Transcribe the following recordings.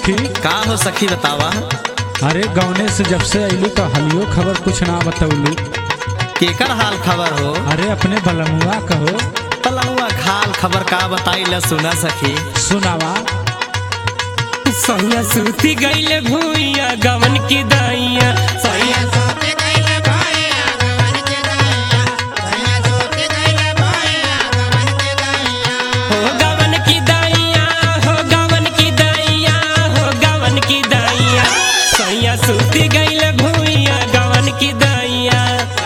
सखी का हो सखी बतावा अरे गौने से जब से अइलू तो हलियो खबर कुछ ना बतौलू केकर हाल खबर हो अरे अपने बलमुआ कहो तलहुआ खाल खबर का बताई ल सुना सखी सुनावा सैया सूती गईले भूइया गवन की दाइया सैया हो गवन की दाइया हो गवन की दाइया हो गवन की दाइया सैया सूती गईले भूइया गवन की दाइया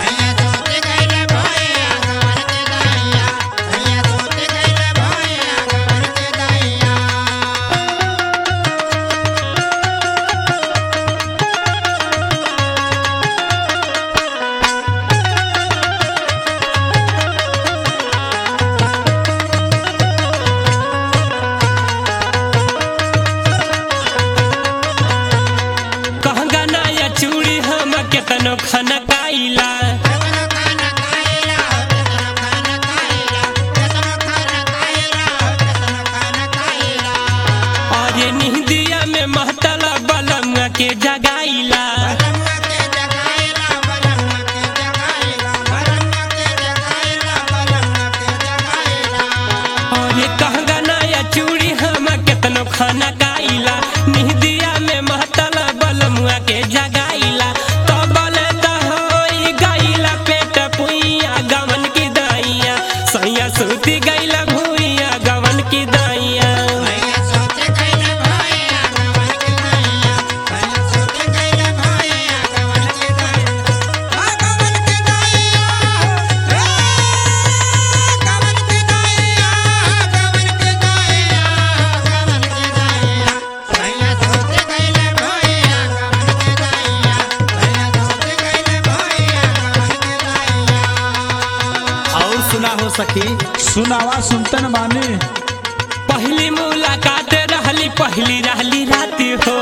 कहंगा ना या चूड़ी हम केतनो खाना काइला और ये निहदिया में महतला बलंगा के जगाइला और ये कहंगा ना या चूड़ी हम केतनो खाना काइला निहदिया में महतला बलमुआ के जगाइला तो बोले तो होई गइला पेट पुइया गवन की दाइया सैया सूती गइला भुइया गवन की दाइया और सुना हो सखी सुनावा सुनतन बानी पहली मुलाकात रहली पहली रहली राती हो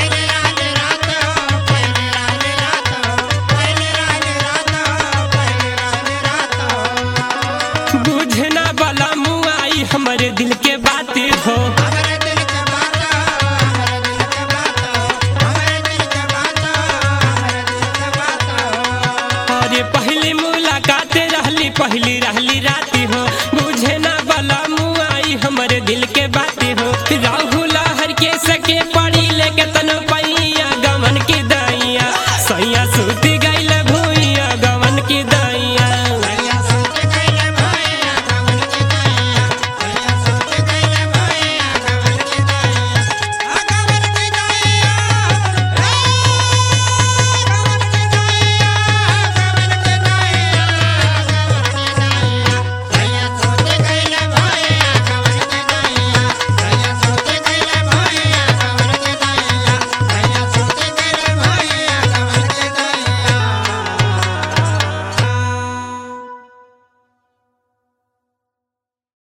बुझना वाला मुआई हमारे दिल के बात हो और ये पहली मुलाकात रहली पहली रहली राती हो